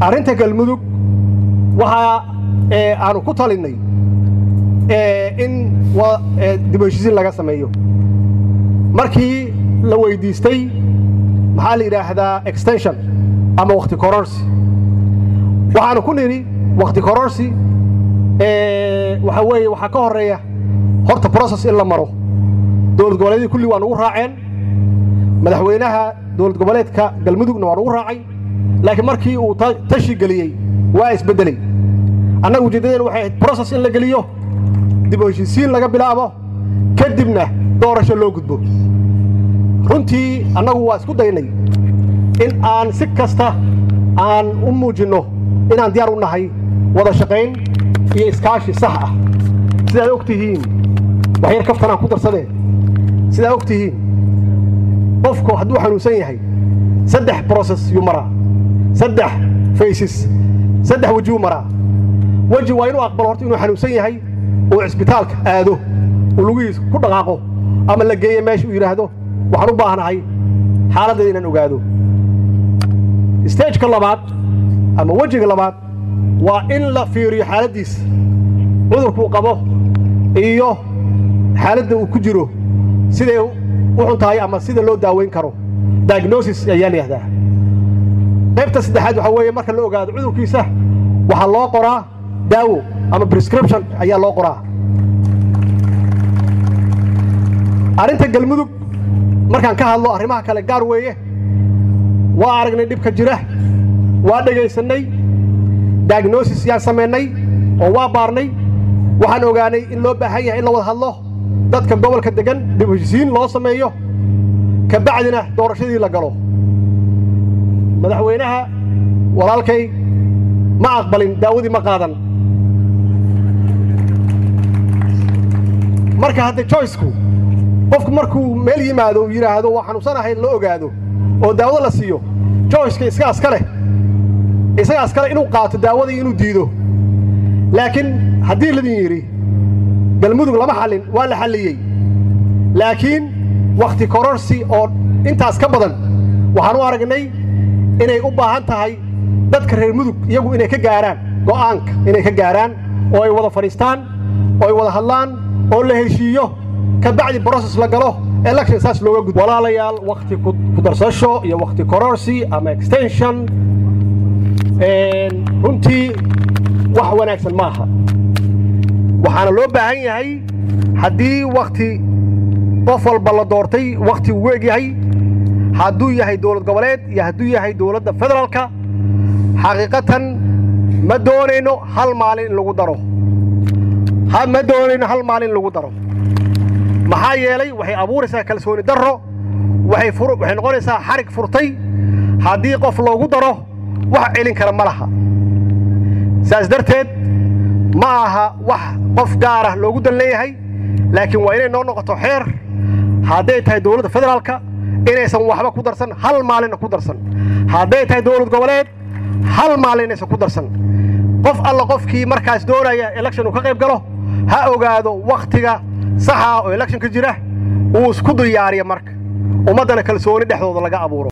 arrinta galmudug waxaa aanu ku talinnay in dib u heshiisiin laga sameeyo markii la weyddiistay maxaa la yidhaahdaa extension ama wakhti kororsi waxaanu ku nidhi wakhti kororsi waxaa weeye waxaa ka horreeya horta broses in la maro dowlad goboleedyadii kulli waa nugu raaceen madaxweynaha dowlad goboleedka galmudugna waa nugu raacay laakiin markii uu tashi geliyey waa isbeddeley annaga ujeeddadeen waxay ahayd broses in la geliyo dib u heshiisiin laga bilaabo kadibna doorasho loo gudbo runtii annagu waa isku daynay in aan si kasta aan u muujinno inaan diyaar u nahay wada shaqayn iyo iskaashi sax ah sidaad og tihiin waxyar kaftanaan ku darsadeen sidaad og tihiin qofku hadduu xanuunsan yahay saddex broses yuu maraa saddex faysis saddex wejiyuu maraa weji waa inuu aqbalo horta inuu xanuunsan yahay uu cisbitaalka aado uu lugihiisa ku dhaqaaqo ama la geeyo meesha uu yidhaahdo waxaan u baahnahay xaaladdeeda inaan ogaado stageka labaad ama wejiga labaad waa in la fiiriyo xaaladdiisa cudurkuu qabo iyo xaaladda uu ku jiro siday u xun tahay ama sida loo daaweyn karo diagnosis ayaa la yihahdaa qaybta saddexaad waxaa weeye marka la ogaado cudurkiisa waxaa loo qoraa daawo ama prescription ayaa loo qoraa arrinta galmudug markaan ka hadlo arrimaha kale gaar weeye waa aragnay dhibka jira waa dhegaysannay diagnosis yaan samaynay oo waa baarnay waxaan ogaanay in loo baahan yahay in la wada hadlo dadka gobolka deggan dib heshisiin loo sameeyo ka bacdina doorashadii la galo madaxweynaha walaalkay ma aqbalin daawadii ma qaadan marka hadda joyceku qofku markuu meel yimaado uu yidhaahdo waa xanuunsanahay la ogaado oo daawada la siiyo joyceka isagaas ka leh isagaas kale inuu qaato daawadii inuu diido laakiin haddii ladin yidhi galmudug lama xallin waa la xalliyey laakiin wakhti kororsi oo intaas ka badan waxaan u aragnay inay u baahan tahay dadka reer mudug iyagu inay ka gaaraan go'aanka inay ka gaaraan oo ay wada fadhiistaan oo ay wada hadlaan oo la heshiiyo ka bacdi broses la galo election saas looga gudbo walaalayaal wakhti ku darsasho iyo wakhti kororsi ama extension runtii wax wanaagsan ma aha waxaana loo baahan yahay haddii wakhti qof walba la doortay wakhti uu eg yahay hadduu yahay dowlad goboleed iyo hadduu yahay dowladda federaalka xaqiiqatan ma doonayno hal maalin in lagu daro ma doonayno hal maalin in lagu daro maxaa yeelay waxay abuuraysaa kalsooni darro waxay noqonaysaa xarig furtay haddii qof loogu daro wax celin kara ma laha saas darteed ma aha wax qof gaarah loogu dan leeyahay laakiin waa inay noo noqoto xeer hadday tahay dowladda federaalka inaysan waxba ku darsan hal maalinna ku darsan hadday tahay dowlad goboleed hal maalin inaysan ku darsan qof alla qofkii markaas doonaya election uu ka qayb galo ha ogaado wakhtiga saxa oo electionka jira uu isku diyaariya marka ummaddana kalsooni dhexdooda laga abuuro